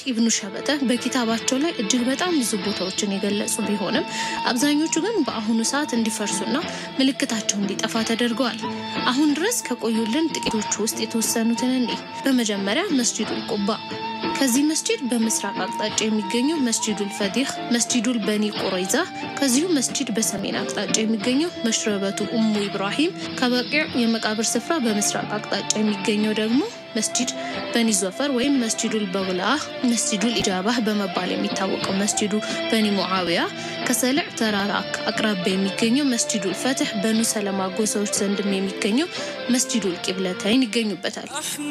ኢብኑ ሸበተ በኪታባቸው ላይ እጅግ በጣም ብዙ ቦታዎችን የገለጹ ቢሆንም አብዛኞቹ ግን በአሁኑ ሰዓት እንዲፈርሱና ምልክታቸው እንዲጠፋ ተደርገዋል። አሁን ድረስ ከቆዩልን ጥቂቶቹ ውስጥ የተወሰኑትን እኔ በመጀመሪያ መስጂዱል ቁባ ከዚህ መስጂድ በምስራቅ አቅጣጫ የሚገኘው መስጂዱል ፈዲህ፣ መስጂዱል በኒ ቁረይዛ፣ ከዚሁ መስጂድ በሰሜን አቅጣጫ የሚገኘው መሽረበቱ ኡሙ ኢብራሂም፣ ከበቂዕ የመቃብር ስፍራ በምስራቅ አቅጣጫ የሚገኘው ደግሞ መስጂድ በኒ ዞፈር ወይም መስጂዱል በውላህ፣ መስጂዱል ኢጃባህ በመባል የሚታወቀው መስጂዱ በኒ ሙዓዊያ፣ ከሰልዕ ተራራ አቅራቢያ የሚገኘው መስጂዱል ፈትሕ፣ በኑ ሰለማ ጎሳዎች ዘንድም የሚገኘው መስጂዱል ቂብለተይን ይገኙበታል።